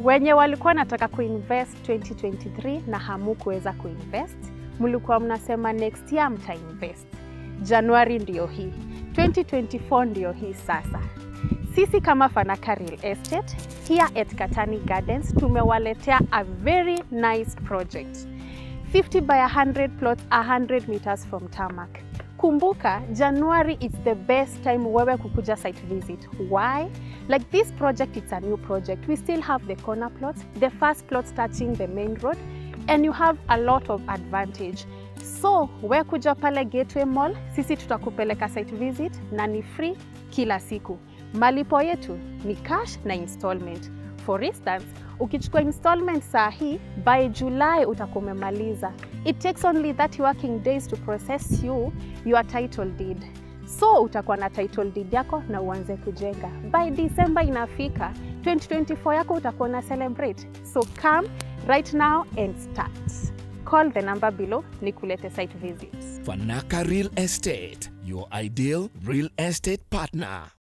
Wenye walikuwa nataka kuinvest 2023 na hamukuweza kuinvest, mlikuwa mnasema next year mtainvest. Januari ndio hii, 2024 ndio hii sasa. Sisi kama Fanaka Real Estate here at Katani Gardens tumewaletea a very nice project 50 by 100 plots 100 meters from tarmac. Kumbuka, January is the best time wewe kukuja site visit. Why? Like this project, it's a new project. We still have the corner plots, the first plots touching the main road, and you have a lot of advantage. So, we kuja pale Gateway Mall, sisi tutakupeleka site visit na ni free kila siku. Malipo yetu ni cash na installment. For instance, ukichukua installment saa hii, by July utakuwa umemaliza. It takes only 30 working days to process you your title deed. So utakuwa na title deed yako na uanze kujenga. By December inafika, 2024 yako utakuwa na celebrate. So come right now and start. Call the number below nikulete site visits. Fanaka Real Estate, your ideal real estate partner.